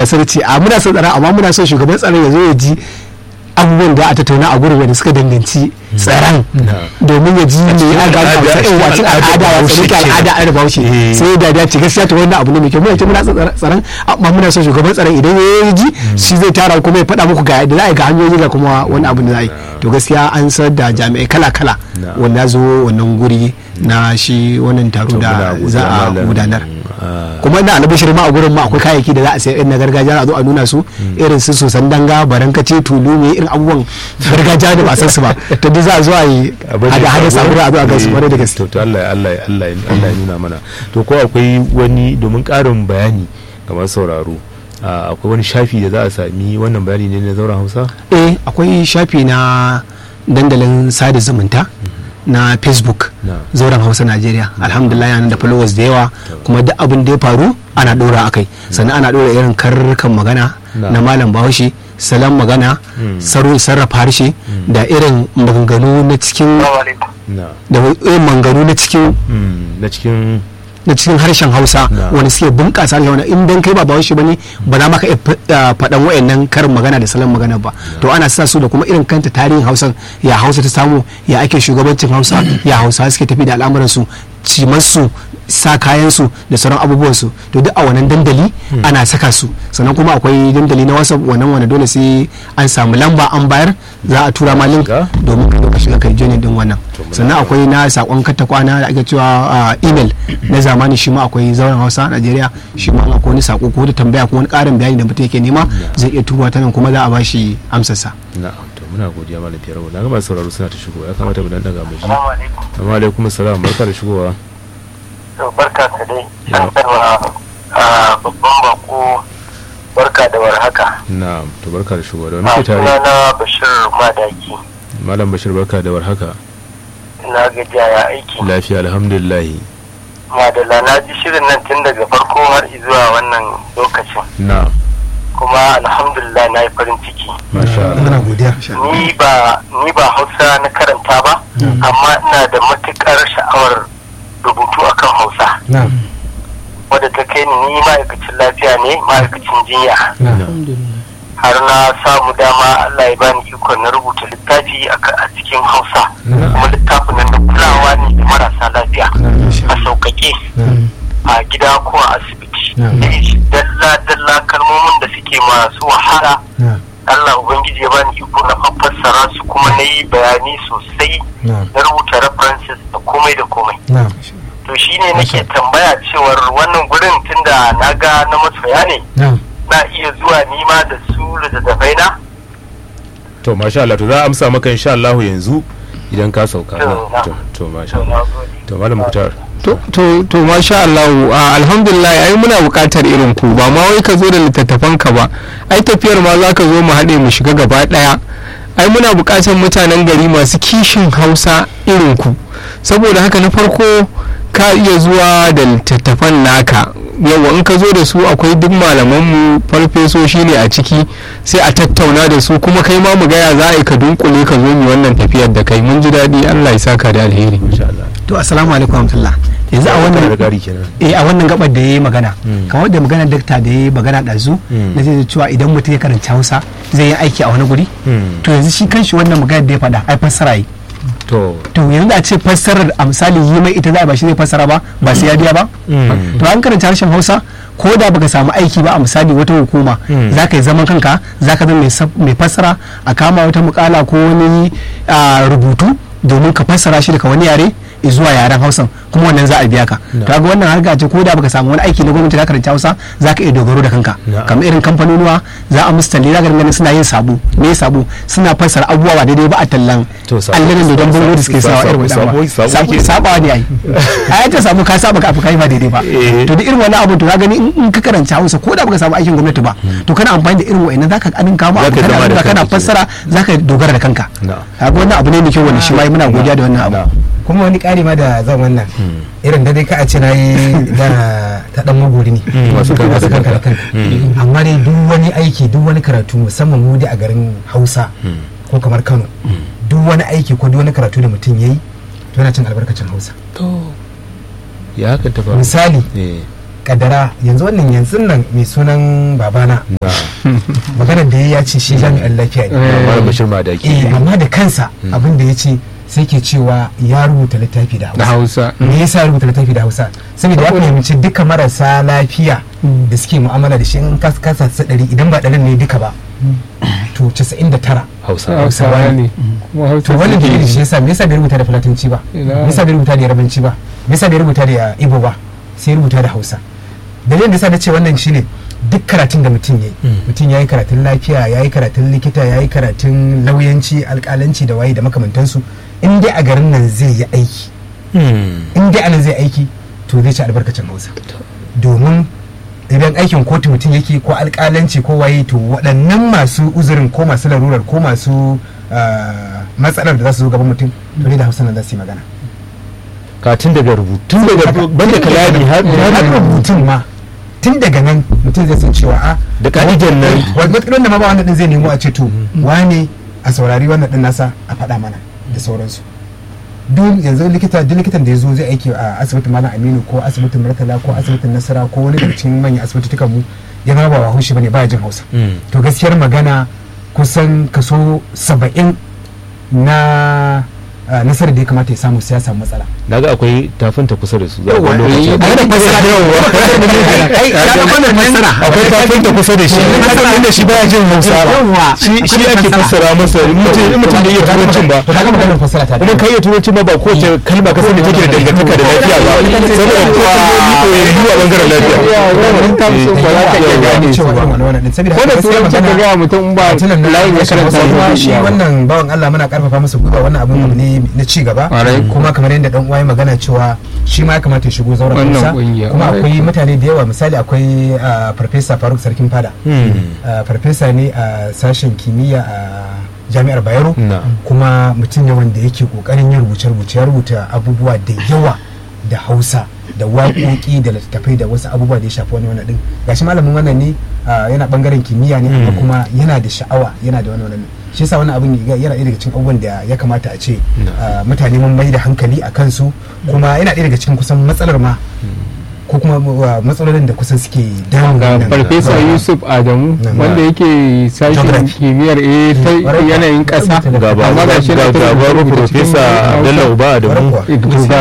sai ce a muna son tsaron amma muna son shugaban tsaron ya zo ya ji abubuwan da a tattauna a gurin da suka danganci tsaron domin ya ji me ya ga al'ada- a cikin wacin al'ada ya tsare ta al'ada an bahaushe Eh. sai da dace gaskiya to wannan abu ne mai kyau muna ce muna son tsaro- tsaron amma muna son shugaban tsaron idan ya ji shi zai tara kuma ya faɗa muku ga yadda za a yi ga hanyoyi ga kuma wani abu da za a yi to gaskiya an san da jami'ai kala kala Na. wanda zo wannan guri na shi wannan taro da za a gudanar kuma ina albishir ma a gurin ma akwai kayayyaki da za a sayar na gargajiya a zo a nuna su irin su sosan danga barankace tulu ne irin abubuwan gargajiya da ba san su ba to duk za a zo a yi hada hada sabura a zo a ga su kwarai da gaske to to Allah ya- Allah ya- Allah ya- Allah ya nuna mana to ko akwai wani domin ƙarin bayani kamar sauraro a, akwai wani shafi da za a sami wannan bayani ne na zauren Hausa eh akwai shafi na dandalin sada zumunta na facebook Na. zauren hausa najeriya alhamdulillah yana da followers da yawa kuma duk abin da ya faru ana dora akai sannan ana dora irin karurrukan magana Na. na malam bahaushe salon magana Mm. saro sarrafa harshe da irin maganganu na cikin na da irin maganganu na cikin mm, na cikin na cikin harshen hausa Na. wani suke bunƙasa harshen wani in dan kai ba bahaushe bane ba za ma ka iya fa- ah, faɗan wayannan karin magana da salon magana ba to ana sa su da kuma irin kanta tarihin hausan ya hausa ta samu ya ake shugabancin hausa ya hausa suke tafi da al'amuran su cimarsu sa kayan su da sauran abubuwan su to duk a wannan dandali ana saka su sannan kuma akwai dandali na whatsapp wannan wanda dole sai an samu lamba an bayar za a tura ma link Shiga? domin ka zo ka shiga kai joinin din wannan To muna sannan akwai na sakon katta kwana da ake cewa a, email na zamani shi ma akwai zauren hausa a najeriya shi ma akwai wani sako ko da tambaya ko wani karin bayani da mutum yake nema zai iya turuwa ta nan kuma za a bashi amsarsa na to muna godiya malam Fiyarwa na ga masu sauraro suna ta shigo ya kamata mu dan daga mu ji Assalamu alaikum. amma alaikum assalam barka da shigowa To barka ka dai. Ya. An tarwa a babban bako barka da warhaka. na to barka da shigowa da wani A ke tare sunana Bashir Madaki. malam Bashir barka da warhaka Na gajiya ya aiki. lafiya alhamdulillah Madalla na ji shirin nan tun daga farko har zuwa wannan lokacin. na Kuma alhamdulillah na yi farin ciki. masha Allah godiya Ni ba ni ba Hausa na karanta ba, amma ina da matukar sha'awar rubutu akan Hausa. Wadda ta kai ni ni ma'aikacin lafiya ne, ma'aikacin jinya. har na samu dama Allah ya bani ikon na rubuta littafi a ka- a cikin Hausa kuma littafin nan na kulawa ne da marasa lafiya a sauƙaƙe a gida ko a asibiti da shi dalla dalla kalmomin da suke masu wahala Allah Ubangiji ya bani iko na fassara su kuma na yi bayani sosai na rubuta references da komai da komai to shine nake tambaya cewar wannan gurin tunda na ga na masoya ne na iya zuwa nima da su littattafai na to masha Allah to za a amsa maka insha Allah yanzu idan ka sauka To, na na. to to masha to Allah na gode to malam Muktar to to to masha Allah a, alhamdulillah ai muna buƙatar irin ku ba ma wai ka zo da littattafan ka ba ai tafiyar ma za ka zo mu haɗe mu shiga gaba ɗaya ai muna buƙatar mutanen gari masu kishin Hausa irin ku saboda haka na farko ka iya zuwa da littattafan naka yawa in ka zo da su akwai duk malamanmu farfesoshi ne a ciki sai a tattauna da su kuma kai ma mu gaya za a yi ka dunkule ka zo mu wannan tafiyar da kai mun ji daɗi Allah ya saka da alheri insha Allah to assalamu alaikum warahmatullah yanzu a da wannan gari kenan eh a wannan gabar da yayi magana Mm. kamar da magana dakta da yayi magana ɗazu Mm. na zai cewa idan mutum ya karanci Hausa zai yi aiki a wani guri Mm. to yanzu shi kanshi wannan magana da ya faɗa ai fassara yi to to yanzu a ce fassarar a misali yi mai ita za a ba shi zai fassara ba ba sai ya biya ba Mm. to an karanta harshen hausa ko da baka samu aiki ba a misali wata hukuma Mm. za ka yi zaman kanka za ka zama mai sab- mai fassara a kama wata mukala ko wani ah, rubutu domin ka fassara shi daga wani yare zuwa yaren hausan kuma wannan za a biya ka Na. to ga wannan harka ce ko da baka samu wani aiki na gwamnati za ka karanta hausa za ka iya dogaro da kanka Na. kamar irin kamfanonuwa za a musu talle za ka ganin suna yin sabo me sabo suna fassara abubuwa ba daidai ba a tallan To, sabo- allanin da don sabo- bango da suke sawa sabo- irin sabo- wannan sabo sabo ke- sabawa ne ai ai ta samu ka saba ka kai ba daidai ba Eh. to da irin wani abu to ka gani in- in ka karanta Hausa ko da baka samu aikin gwamnati ba to kana amfani da irin wa'annan zaka kadin kama Zaka abu kana zama da rubuta, kana kanka fassara zaka dogara da kanka Na. kaga wannan abu ne mai kyau wanda shi ma muna godiya da wannan abu kuma wani ƙari ma da zan wannan irin da dai ka a ce na yi da ta dan magori ne masu kanka da kanka da kanka. kanka amma dai duk wani aiki duk wani karatu musamman mu dai a garin hausa ko kamar kano duk wani aiki ko duk wani karatu da mutum ya yi to yana cin albarkacin hausa to ya hakan ta faru misali eh kaddara yanzu wannan yanzu nan mai sunan babana maganar da ya ce shi jami'an lafiya ne Malam Bashir Madaki eh amma da kansa abin da ya ce sai ke cewa ya rubuta littafi da da hausa hausa me yasa ya rubuta littafi da hausa saboda ya fahimci duka marasa lafiya da suke mu'amala da shi in ka kasa su ɗari idan ba ɗarin ne duka ba to 99 Hausa hausawa ne kuma hausa to wannan suke dalili yi. shi yasa me yasa bai rubuta da fulatanci ba Ina. me yasa bai rubuta da yarabanci ba me yasa bai rubuta da ibo ba sai ya rubuta da hausa dalilin da yasa na ce wannan shine duk karatun da mutum yayi mutum yayi karatun lafiya yayi karatun likita yayi karatun lauyanci alƙalanci da waye da makamantansu in dai a garin nan zai yi aiki Hmm. in dai anan zai aiki to zai ci albarkacin hausa domin idan aikin kotu mutum yake ko alƙalanci ko waye to waɗannan masu uzurin ko masu larurar ko masu ah, matsalar da za su zo gaban mutum to ne da hausa nan za su yi magana ka tun daga rubutun daga banda kalami har har rubutun ma tun daga nan mutum zai san cewa a Da ka'idan nan. wani matsalolin da ma ba wannan din zai nemo a ce to wane a saurari wannan din nasa a faɗa mana da sauransu duk yanzu likita duk likitan da ya zo zai aiki a asibitin malam aminu ko asibitin murtala ko asibitin nasara ko wani daga cikin manyan asibitotukan mu ya zama ba haushi bane ba jin hausa Hmm. to gaskiyar magana kusan kaso saba'in na ah, nasarar da ya kamata ya samu sai ya samu matsala naga akwai tafinta kusa da su za Yawwa, ga lokaci eh, a yadda fasara da yawa ai ya ga wannan fassara akwai tafinta kusa da shi inda shi baya jin hausa Yawwa, shi shi akwai ake fassara. fassara masa in mutum in mutum da iya turancin ba to kaga maganar fassara ta kuma kai iya turancin ba ba ko ta kalma ka sani take da dangantaka da lafiya ba saboda ko kalmomi ko yanzu a bangaren lafiya wannan tamsin ba za ka iya gane su cewa ba irin wannan din saboda ko da haka gaskiyar turanci ka magana- gaya mutum ba tunan nan layin ya ya karanta karanta ba shi wannan bawan Allah muna karfafa masa gwiwa wannan abun abu ne na ci gaba Ƙwarai. kuma kamar yadda dan uwa ya magana cewa shi ma ya kamata ya shigo zauren Wannan Hausa ƙungiya, kuma ƙwarai. akwai mutane da yawa misali akwai ah, farfesa Faruk Sarkin Fada Ah, farfesa ne a sashen kimiyya a jami'ar Bayero Na. kuma mutum ne wanda yake kokarin yin rubuce-rubuce ya rubuta abubuwa da yawa da Hausa da waƙoƙi da littattafai da wasu abubuwa da ya shafi wani wannan din gashi malamin wannan ne ah, yana bangaren kimiyya ne amma kuma yana da sha'awa yana da wani wannan shi yasa wani abin ya- yana ɗaya daga cikin abubuwan da ya kamata a ce ah, mutane mun mai da hankali a kansu kuma yana ɗaya daga cikin kusan matsalar ma ko kuma ah, matsalolin da kusan suke damun ga wannan- farfesa yusuf adamu Na. wanda yake sashen Geography. kimiyyar eh, ta Ƙwarai. yanayin ƙasa Ga ga amma ga shi na ga ta baro rubuta profesa cikin Abdullahi Uba Adamu Ƙwarai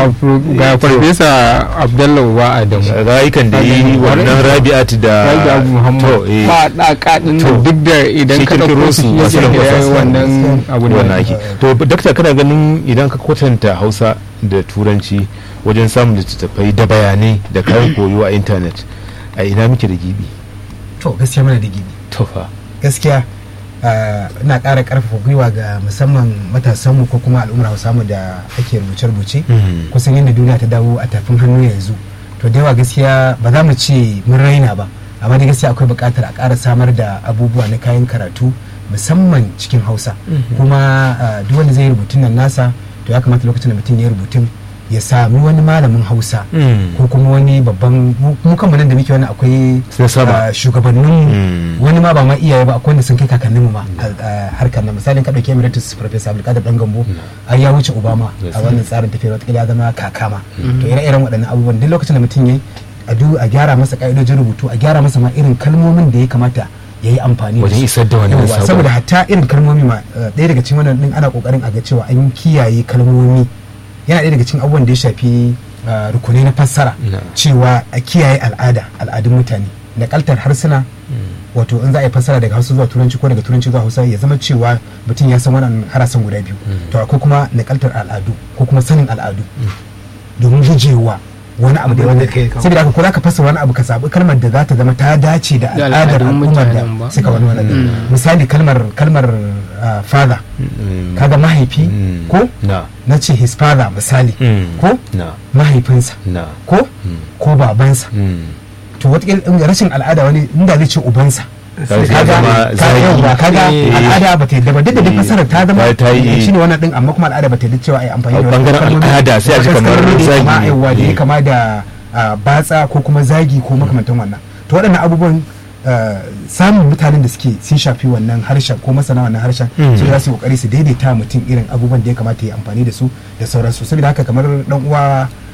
ga ga farfesa abdullahi wa adamu rayukan da yi wannan Rabi'at da Raja Muhammad to eh ba ɗaka ɗin To. nan duk da idan Shi ka kirkiro ɗauko su su masu shi nan ya kwasa yi su wannan abu wannan da ake to dakta kana ganin idan ka kwatanta hausa da turanci wajen samun littattafai da bayanai da kayan koyo a intanet a ina muke da gibi to gaskiya mana da gibi to fa gaskiya ah, ina ƙara ƙarfafa gwiwa ga musamman matasanmu ko kuma al'ummar hausamu da ake rubuce-rubuce Mhm. kusan yadda duniya ta dawo a tafin hannu yanzu to da yawa gaskiya ba za mu ce mun raina ba amma da gaskiya akwai buƙatar a ƙara samar da abubuwa na kayan karatu musamman cikin hausa kuma ah, duk wanda zai yi rubutun nan nasa to ya kamata lokacin da mutum ya yi rubutun ya sami wani malamin hausa Mm. ko kuma wani babban mu- mu kanmu nan da muke wani akwai Na sama. ah, shugabanninmu Mm. wani ma ba ma iyaye ba akwai wanda sun kai kakanninmu ma a a harkar nan misalin ka dauki emeritus professor abdulkadir dan gambo ai ya wuce obama Yes. a wannan tsarin tafiyar wata ya zama kakama to ire-iren waɗannan abubuwan duk lokacin da mutum yayi a du a gyara masa ka'idojin rubutu a gyara masa ma irin kalmomin da ya kamata ya yi amfani da Wajen su. isar da wannan Yawwa, sabon. saboda hatta irin kalmomi ma eh, ɗaya daga cikin wannan din ana kokarin a ga cewa an kiyaye kalmomi yana ɗaya daga cikin abubuwan da ya shafi eh, rukunai na fassara Na. cewa a kiyaye al'ada al'adun mutane nakaltar harsuna wato in za a yi fassara daga hausa zuwa turanci ko daga turanci zuwa hausa ya zama cewa mutum ya san wannan harasan guda biyu to akwai kuma nakaltar al'adu ko kuma sanin al'adu domin gujewa wani abu da wanda kai kawo. saboda haka ko za ka fassara wani abu ka zaɓi kalmar da za ta zama ta dace da Da al'adar al'adun al'ummar da mutanen ba. suka wani wannan din. misali kalmar kalmar ah, father Mm. kaga mahaifi Mm. ko na na ce his father misali Mm. ko na mahaifinsa na ko ko babansa Mm. to wataƙila rashin al'ada wani inda zai ce ubansa Kaga ya kaga zama kaga zagi. yauwa, kaga Eh. al'ada ba ta yadda ba duk da duk Eh. fasarar ta zama Ta- ta yi- shi ne wannan din amma kuma al'ada ba ta yadda cewa ai amfani A da wannan bangaren kalmomi. al'ada sai a ji Wasu kamar kalmomi da ya zagi kama ne. yauwa da ya Eh. kama da ah, batsa ko kuma zagi ko makamantan wannan to waɗannan abubuwan ah, samun mutanen da suke sun shafi wannan harshen ko masana wannan harshen Mm. su za su yi kokari su daidaita mutum irin abubuwan da ya kamata ya amfani da su da sauransu saboda haka kamar dan uwa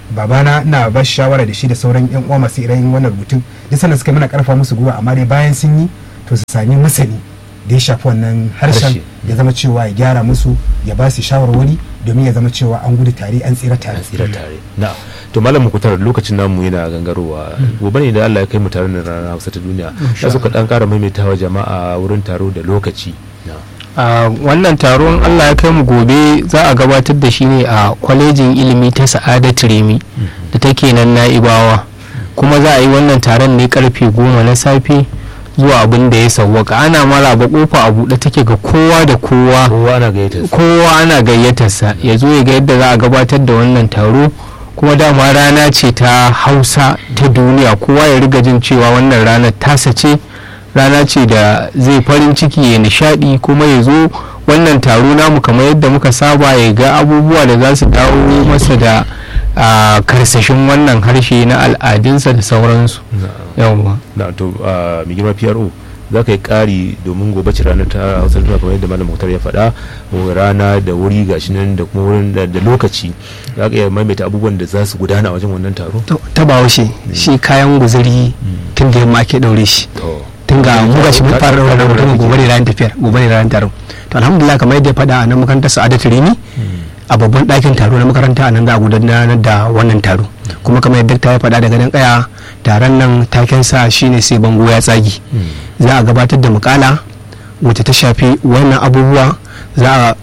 babana ina ba shi shawara da shi da sauran yan uwa masu irayin wannan rubutun duk sannan suka yi mana karfa musu gwiwa amma dai bayan sun yi to su sami masani da ya shafi wannan harshen Harshe. ya zama cewa ya gyara musu ya ba su shawarwari domin ya zama cewa an gudu tare an tsira tare tsira tare na to malam mukutar lokacin namu yana gangarowa gobe ne da Allah ya kai mu taron ranar Hausa ta duniya da suka dan kara maimaitawa jama'a wurin taro da lokaci na a wannan taron allah ya kai mu gobe za a gabatar da shi ne a kwalejin ilimi ta sa'adatu remi da take nan na'ibawa kuma za a yi wannan taron ne karfe goma na safe zuwa abin da ya sauwaka ana maraba kofa a buɗe take ga kowa da kowa kowa ana gayyata su kowa ana gayyatarsa ya zo ya ga yadda za a gabatar da wannan taro kuma dama rana ce ta hausa ta duniya kowa ya riga jin cewa wannan ranar tasa ce rana ce da zai farin ciki ya nishadi kuma ya zo wannan taro namu kamar yadda muka saba ya ga abubuwa da za su dawo masa da a, karsashin wannan harshe na al'adunsa da sauransu yawwa na to a mai girma PRO za ka yi ƙari domin gobe ce ranar ta Hausa ta duniya kamar yadda malam Muktar ya faɗa rana da wuri gashi nan da kuma wurin da da lokaci za ka iya maimaita abubuwan da za su gudana a wajen wannan taro To, ta bahaushe shi kayan guzuri tun da yamma ake daure shi to tun ga mu gashi mun fara daura da mutum gobe ne ranar tafiyar gobe ne ranar taron to alhamdulillah kamar yadda ya faɗa a nan makarantar sa'adatu rini a babban ɗakin taro na makaranta a nan za a gudanar da wannan taro kuma kamar yadda ta ya faɗa daga nan kaya taron nan taken sa shine sai bango ya tsagi za a gabatar da mukala wacce ta shafi wannan abubuwa za a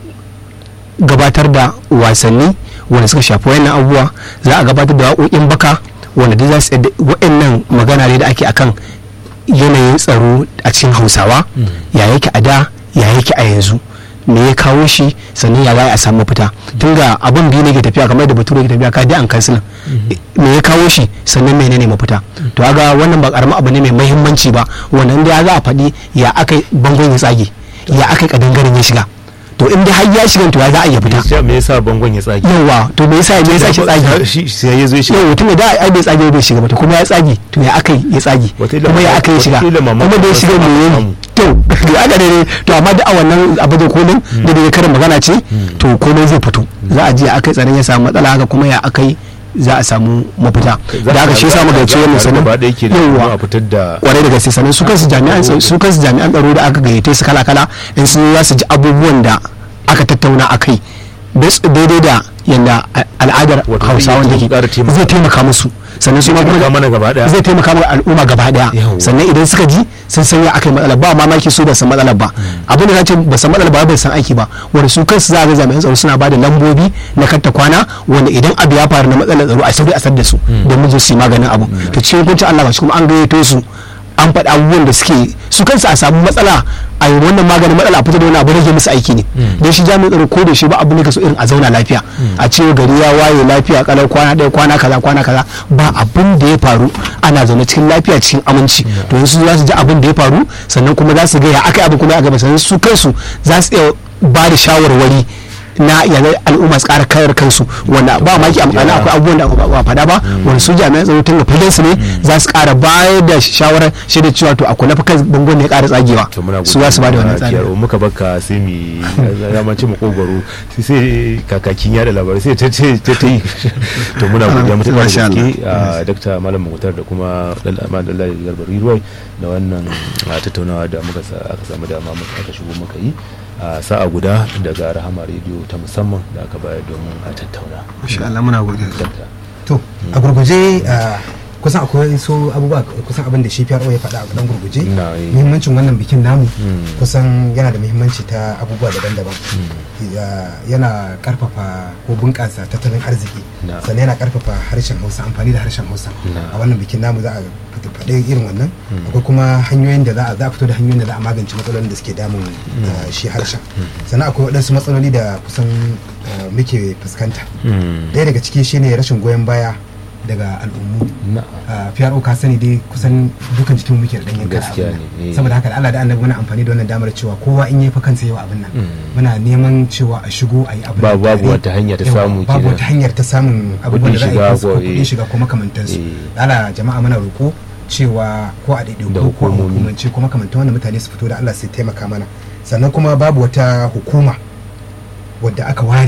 gabatar da wasanni wanda suka shafi wannan abubuwa za a gabatar da waƙoƙin baka wanda duk za su waɗannan magana ne da ake akan yanayin tsaro a cikin hausawa ya yake a da ya yake a yanzu me ya kawo shi sannan ya za a samu mafita tun ga abin biyu ne ke tafiya kamar da bature ke tafiya ka dai an kansilan me ya kawo shi sannan menene mafita to aga wannan ba karamin abu ne mai mahimmanci ba wannan da za a faɗi ya aka bangon ya tsage ya aka kadangaren ya shiga to in dai har ya shiga to ya za a iya fita ya me yasa bangon ya tsage yawa to me yasa me yasa shi tsage shi sai ya zo ya shiga yau mutum da ai bai tsage bai shiga ba to kuma ya tsage to ya aka ya tsage Wataƙila kuma ya ma- aka ya shiga wataƙila kuma mamaki da ya shiga wasu me aka yayi samu. to to aka ne to amma da a wannan abu da kolin da da karin magana ce to komai zai fito za a je a kai tsaron ya samu matsala haka kuma ya akai za a samu mafita Za da aka shi yasa muka ce wannan sanin gaba ɗaya ke da yawa a fitar da kwarai da gaske sannan su kansu jami'an tsaro- su kansu jami'an tsaro da aka gayyace su kala kala in sun za su ji abubuwan da aka tattauna a kai bas- daidai da yadda a- al'adar Wato zai hausawan iya da ƙara ke taimaka. zai taimaka musu sannan su ma taimaka kuma mana gaba ɗaya. zai taimaka mana al'umma gaba daya Yawwa. sannan idan suka ji sun san ya aka yi matsala ba mamaki su da san matsalar ba abin da ce ba san matsalar ba ba san aiki ba wanda su kansu za a ga jami'an tsaro suna ba da lambobi na katta kwana wanda idan abu ya faru na matsalar tsaro a sauri a sar da su domin su su yi maganin abu to cikin hukuncin Allah ba shi kuma an gayyato su an faɗi abubuwan da suke su kansu a samu matsala a yi wannan maganin matsala a fito da wani abu rage musu aiki ne don shi jami'in tsaro ko da shi ba abu ne ka so irin a zauna lafiya a ce gari ya waye lafiya kalar kwana ɗaya kwana kaza kwana kaza ba abin da ya faru ana zaune cikin lafiya cikin aminci to yanzu za su ji abin da ya faru sannan kuma za su ga ya aka yi abin kuma ya gaba sannan su kansu za su iya ba da shawarwari na yanzu al'umma su kara kayar kansu wanda ba maki amfani akwai abubuwan da ba faɗa ba wanda su jami'an tsaro tun da filin su ne za su kara bayar da shawarar shaida cewa to a kula fa kan bangon ne ya kara tsagewa to muna su za su ba da wannan tsari tsari muka baka sai mi zamanci mu kogoro sai sai kakakin yada labarai sai ta ce ta ta yi to muna godiya mutuƙar da Masha gaske a dakta malam mutar da kuma dalilai garbar ruwai da wannan a, tattaunawa da muka sa- aka samu dama muka aka shigo muka yi a sa'a guda daga rahama rediyo ta musamman da aka bayar domin a tattauna insha Allah muna godiya dakta to a gurguje ah, kusan akwai su abubuwa kusan abin da shi PRO ya faɗa a dan gurguje Na, eh. muhimmancin wannan bikin namu Mm. kusan yana da muhimmanci ta abubuwa daban-daban Ya- yana karfafa ko bunƙasa tattalin arziki Na. sannan yana karfafa harshen hausa amfani da harshen hausa Na. a wannan bikin namu za a fita- faɗi irin wannan akwai kuma hanyoyin da za a za a fito da hanyoyin da za a magance matsalolin da suke damun ah, shi harshen sannan akwai waɗansu matsaloli da kusan ah, muke fuskanta Mm. ɗaya daga ciki shine rashin goyon baya daga al'ummu na a PRO ka sani dai kusan dukan jikin muke da ɗanyen kara Gaskiya abin nan. ne, eh. saboda haka da Allah da annabi muna amfani da wannan damar cewa kowa in yi fa kansa yawa abin nan Mm. muna neman cewa a shigo a yi abin Ba- nan babu tare. wata hanya ta Yawa, samu babu kenan. wata hanyar ta samun abubuwan da za a yi shiga kansu ko ko, kuɗin eh. shiga ko makamantansu Eh. da Allah jama'a muna roƙo cewa ko a Da ɗaiɗaiku ko a hukumomi. hukumance ko makamantan wanda mutane su fito da Allah su taimaka mana sannan kuma babu wata hukuma wadda aka ware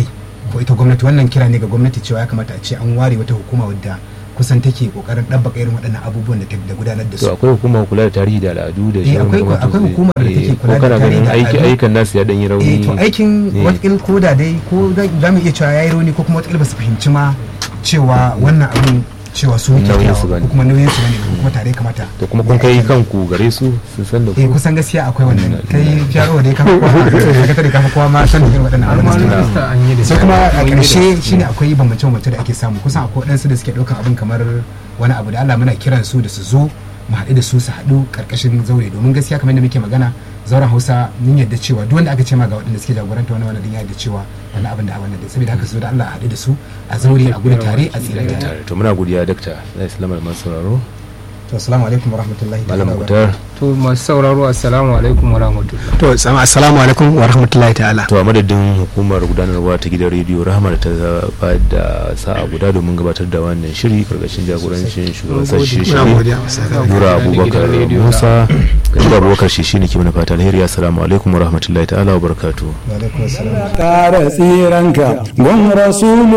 ko ita gwamnati wannan kira ne ga gwamnati cewa ya kamata a ce an ware wata hukuma wadda kusan take kokarin ɗabbaka irin waɗannan abubuwan da ta da gudanar da su to akwai hukumar kula da tarihi da al'adu da Eh, shirin akwai- gwamnati akwai zai- hukumar da take eh, kula ko da kana tarihi ganin da aiki al'adu. ayyukan nasu ya dan yi rauni eh to aikin Eh. watakil ko da dai ko za- za mu iya cewa yayi rauni ko kuma watakil ba su fahimci ma cewa wannan abin cewa su muke Nauyin kyawa su bane. ko kuma nauyin su bane ko kuma tare kamata to kuma kun kai kanku gare su sun san da eh ku kusan gaskiya akwai wannan kai fiyaro da ya kafa kowa sakatare kafa kowa ma san irin waɗannan abubuwan an yi da sai kuma a ƙarshe shine akwai bambance bambance da ake samu kusan akwai waɗansu da suke ɗaukan abin kamar wani abu da Allah muna kiran su da su zo mu haɗu da su su haɗu ƙarƙashin zaure domin gaskiya kamar yadda muke magana zauren Hausa mun yadda cewa duk wanda aka ce ma ga waɗanda suke jagoranta wani wani din ya yadda cewa wani abin da a wannan din saboda haka su da Allah a haɗu da su a zaure a gudu tare a tsira tare tare to muna godiya dakta zai salama da masu sauraro to assalamu alaikum warahmatullahi malam ta'ala mutar to masu sauraro assalamu alaikum wa rahmatullah to sama assalamu alaikum wa rahmatullahi ta'ala to a madadin hukumar gudanarwa ta gidan rediyo rahama da ta bayar da sa'a guda domin gabatar da wannan shiri karkashin jagorancin shugaban sashi muna shiri godiya nura abubakar musa ga abubakar shi shine ke mana fata alheri assalamu alaikum wa rahmatullahi ta'ala wa barakatuh wa alaikum assalam kara tsiranka gun rasul